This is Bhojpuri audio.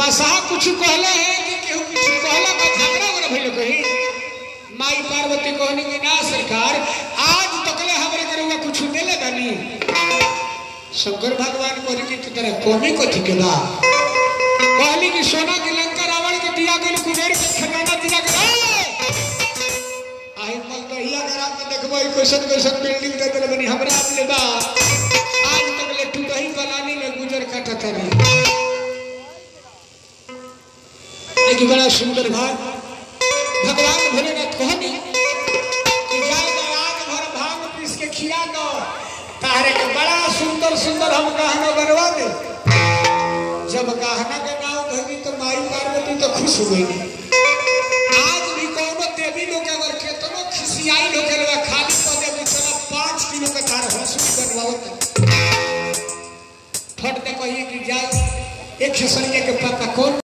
बसहा कुछ कहले है कि केहू कुछ कहला का झगड़ा वगैरह भइल कहीं माई पार्वती कहनी कि ना सरकार आज तकले हमरे के रउआ कुछ देले बानी शंकर भगवान कहली कि तू तेरा कमी कथी के बा कहली कि सोना के लंका रावण के दिया गेल कुबेर के खजाना दिया गेल आई मल दहिया गरा में देखबो ई क्वेश्चन क्वेश्चन बिल्डिंग दे देले बनी हमरा अपने बा आज तक ले टू दही बनानी में गुजर काटत रही एक बड़ा सुंदर भाग भगवान भोलेनाथ कहनी कि जाए तो आज भर भांग पीस के खिया दो तारे के बड़ा सुंदर सुंदर हम गहना बनवा दे जब गहना के नाम धरी तो माई पार्वती तो खुश हो गई आज भी कोनो देवी लोग अगर केतनो खिसियाई लोग के खाली कर दे चला पाँच किलो का तार हंसुली बनवाओ फट दे कहिए कि जाओ एक खेसरिया के पापा कौन